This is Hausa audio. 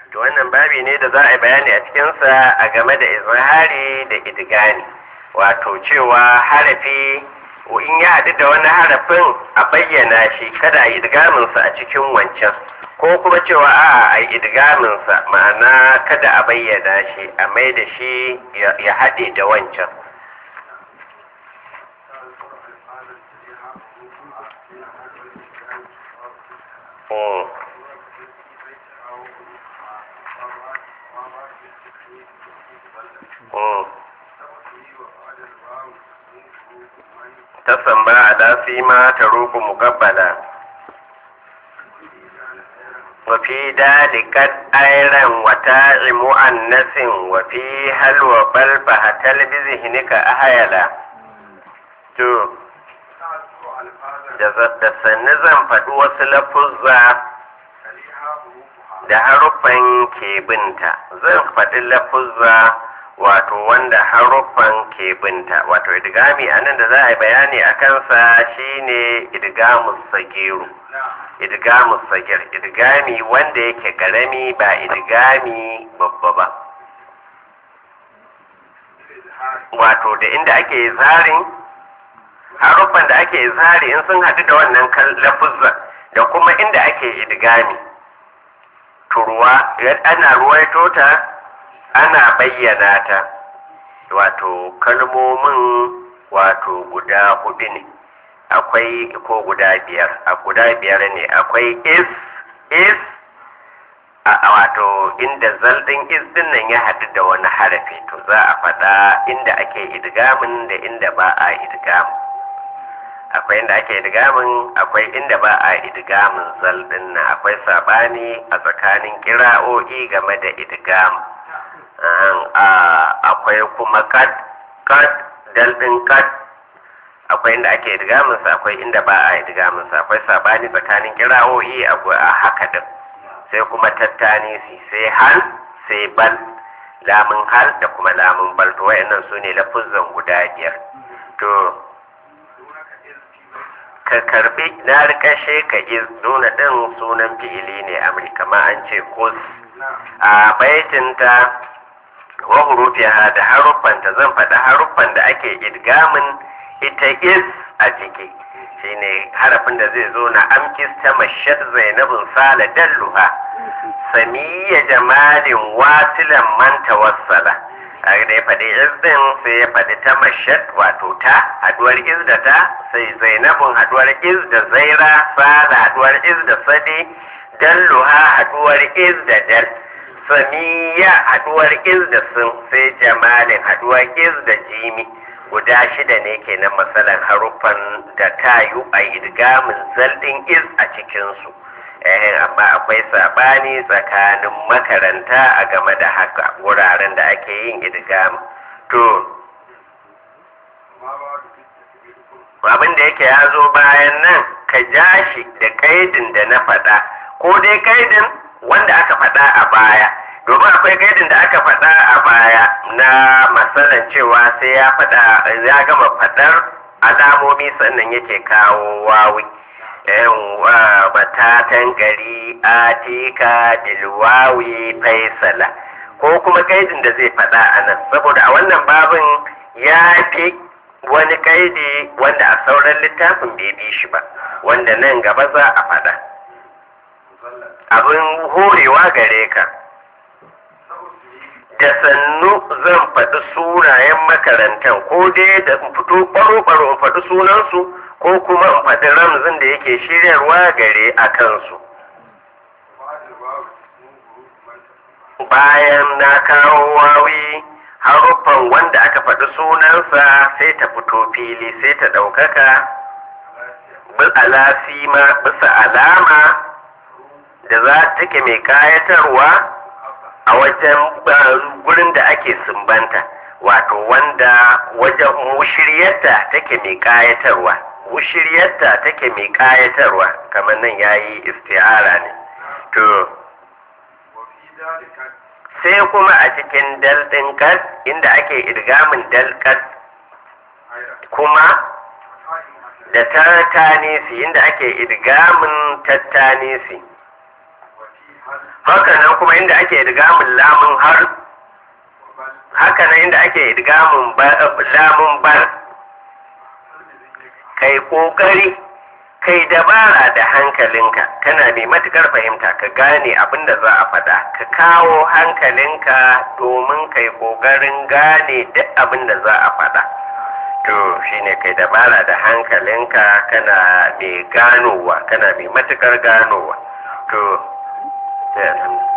to wannan babi ne da za a yi bayani a cikinsa a game da izhari da idgani wato cewa harafi in ya haɗu da wani harafin a bayyana shi kada a yi idgaminsa a cikin wancan ko kuma cewa a a yi idgaminsa ma'ana kada a bayyana shi a mai da shi ya haɗe da wancan Mm. Mm. tasamba ala ma ta roƙo muƙabbala wafi dalikat airan wata mu'annasin wafi halwa bal fahatal bizihnika ahayala to da sannu zan faɗi wasu lafuzza da haruffan ke binta zan faɗi lafuzza wato wanda haruffan ke binta wato idgami a nan da za a yi bayani a kansa shine idgamus sagiru idgamus sagir idgami wanda yake karami ba idgami babba ba wato da inda ake zarin haruffan da ake zari in sun haɗu da wannan lafuzza da kuma inda ake idgami turwa ana ruwaito ta ana bayyana ta wato kalmomin wato guda hudu ne akwai ko guda biyar a guda biyar ne akwai is is a wato inda zaldin is din nan ya haɗu da wani harafi to za a faɗa inda ake idgamin da inda ba a idgamin akwai inda ake idgamin akwai inda ba a idgamin zaldin nan akwai sabani a tsakanin kira'o'i game da idgamin akwai kuma kad kad daldin kad akwai inda ake idgaminsa akwai inda ba a idgaminsa akwai sabani tsakanin kira'o'i a haka din sai kuma tattani sai hal sai bal lamun hal da kuma lamun bal to wayannan su ne lafuzan guda biyar to ka karbi na rikashe ka iz nuna din sunan fi'ili ne amri kama an ce kus a baitinta wa hurufiha da haruffanta zan faɗi haruffan da ake idgamin ita is a ciki shine harafin da zai zo na amkis ta mashad zainabun sala dalluha samiya jamalin wasilan man tawassala a da ya faɗi is din sai ya faɗi ta mashad wato ta haduwar is da ta sai zainabun haduwar is da zaira sala haduwar is da sadi dalluha haduwar is da dal samiya haduwar iz da sun sai jamalin haduwar iz da jimi guda shida ne kenan matsalan haruffan da tayu a idgamin zaldin iz a cikinsu eh amma akwai sabani tsakanin makaranta a game da haka wuraren da ake yin idgam to abin da yake ya zo bayan nan ka ja shi da kaidin da na faɗa ko dai kaidin wanda aka faɗa a baya domin akwai gaidin da aka faɗa a baya na matsalan cewa sai ya faɗa ya gama faɗar alamomi sannan yake kawo wawi batatan gari atika bilwawi faisala ko kuma gaidin da zai faɗa a nan saboda a wannan babin ya fi wani gaidi wanda a sauran littafin bai bi shi ba wanda nan gaba za a faɗa abin horewa gare ka da sannu zan faɗi sunayen makarantar ko dai da in fito ɓaro-ɓaro in faɗi sunansu ko kuma in faɗi ramzin da yake shiryarwa gare a kansu bayan na kawo wawi haruffan wanda aka faɗi sunansa sai ta fito fili sai ta ɗaukaka alasima bisa alama da za take mai kayatarwa a wajen gurin da ake sumbanta wato wanda wajen mushiryarta take mai kayatarwa mushiryarta take mai kayatarwa kamar nan yayi isti'ara ne to sai kuma a cikin daldin kas inda ake idgamin dalkas kuma da tattanisi inda ake idgamin tattanisi haka nan kuma inda ake idgamin lamun har haka nan inda ake idgamin lamun bar kai kokari kai dabara da hankalinka kana mai matukar fahimta ka gane abin da za a faɗa ka kawo hankalinka domin kai kokarin gane duk abin da za a faɗa to shine kai dabara da hankalinka kana mai ganowa kana mai matukar ganowa to sai